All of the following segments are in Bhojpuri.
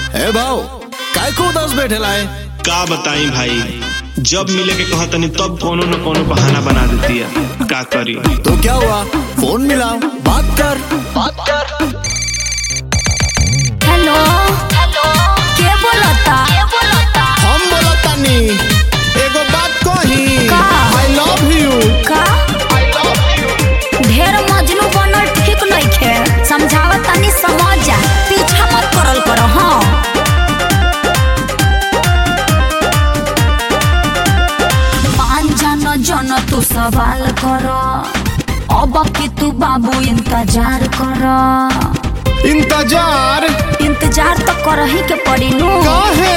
ए भाव काय को उदास बैठेला है का बताई भाई जब मिले के कहा तनी तब कोनो न कोनो बहाना बना देती है का करी तो क्या हुआ फोन मिलाओ बात कर बात कर हेलो हेलो के बोलता के बोलता हम बोला तानी एगो बात कही का? आई लव यू का ढेर मजनू बनल ठीक नइखे समझावत तनी समझ जा पीछा मत करल करो हाँ मान जान जन तू सवाल कर अब कि तू बाबू इंतजार कर इंतजार इंतजार तो करही के पड़ी नु काहे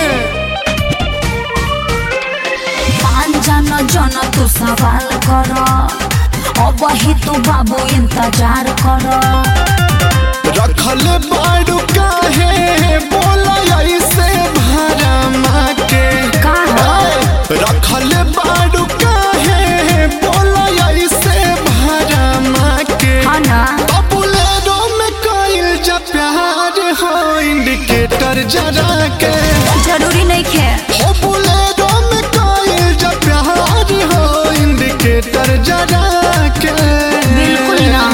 मान जान जन तू सवाल कर अब ही तू बाबू इंतजार कर रखल बाड़ू काहे बोला ऐसे भरमा के का हो? रखल बाड़ू काहे बोला ऐसे भरमा के हाँ ना बुलेरो में कोई जा प्यार हो इंडिकेटर जरा के जरूरी नहीं खे हो बुलेरो में कोई जा प्यार हो इंडिकेटर जरा के बिल्कुल ना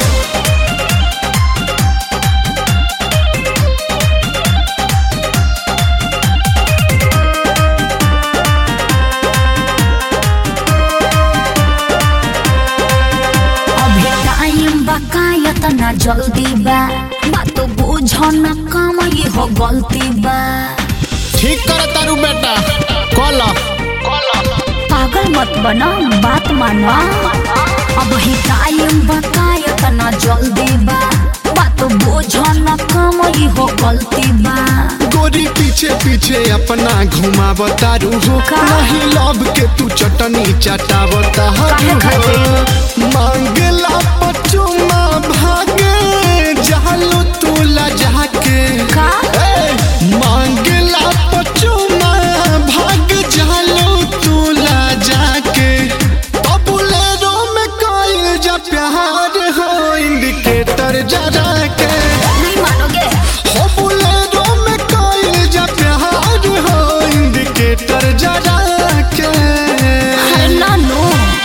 अभी टाइम बकायत ना जल्दी बा बात बुझ न काम ये हो गलती बा ठीक कर तारू बेटा कॉला पागल मत बना बात माना अब ही टाइम बकायत ना जल्दी बा बात बुझ न काम ये हो गलती बा गोरी पीछे पीछे अपना घुमावतारू हो का? नहीं लव के तू चटनी चटावता काहे खातिर? मांगला पचुमा भागे जालू तू लजा के का? ए, मांगला पचुमा भाग जालू तू लजा के तबुलेरो में कोई जा प्यार हो इंडिकेटर जरा के नहीं मानोगे हो बुलेरो में कोई जा प्यार हो इंडिकेटर जरा के अरे नानू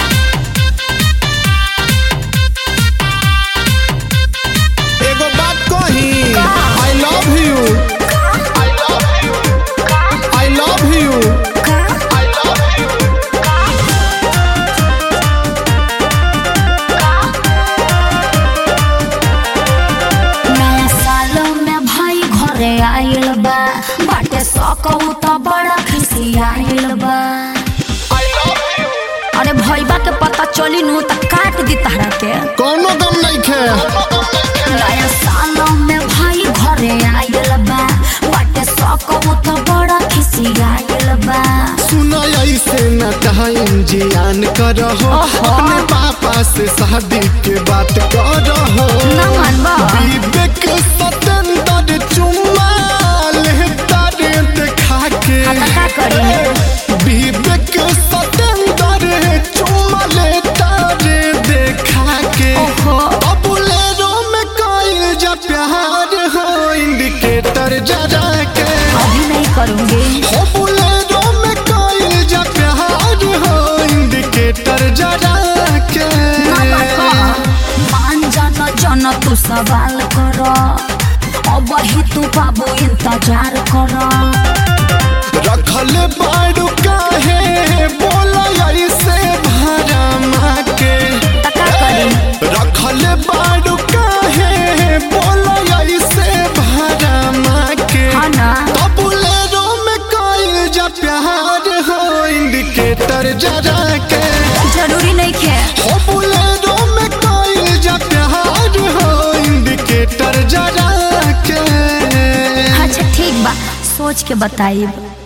एगो बात कही का? I love you I love you I love you I love you नया साल में भाई घरे आइल बा बाटे सकहु त बड़ा खुशी आइल बा अरे भैबा के पता चली नु त काट दी तारा के कोनो गम नहीं खे नया साल में भाई घरे आइल बा बाटे सकहु त बड़ा खुशी आइल बा सुना ऐसे न टाइम जियान करहो ओहो। अपने पापा से शादी के बात करहो ना मानबा विवेक सतेंद्र चुम्मा लेता रे देखा के हाँ तो का करी? विवेक सतेंद्र चुम्मा लेता रे देखा के ओहो। बबुलेरो में कोई जा प्यार हो इंडिकेटर जरा के अभी नहीं करूंगी हो बुलेरो में कोई जा प्यार हो इंडिकेटर जरा के मान जान जन तू सवाल कर अब ही तू बाबू इंतजार कर रखल बाड़ू काहे बोला ऐसे भरमा के तका करी रखल बाड़ू काहे बोला ऐसे भरमा के हाँ ना बुलेरो में कोई जा प्यार हो इंडिकेटर जरा के जरूरी नहीं खे हो बुलेरो में कोई जा प्यार हो इंडिकेटर जरा के अच्छा ठीक बा सोच के बताइब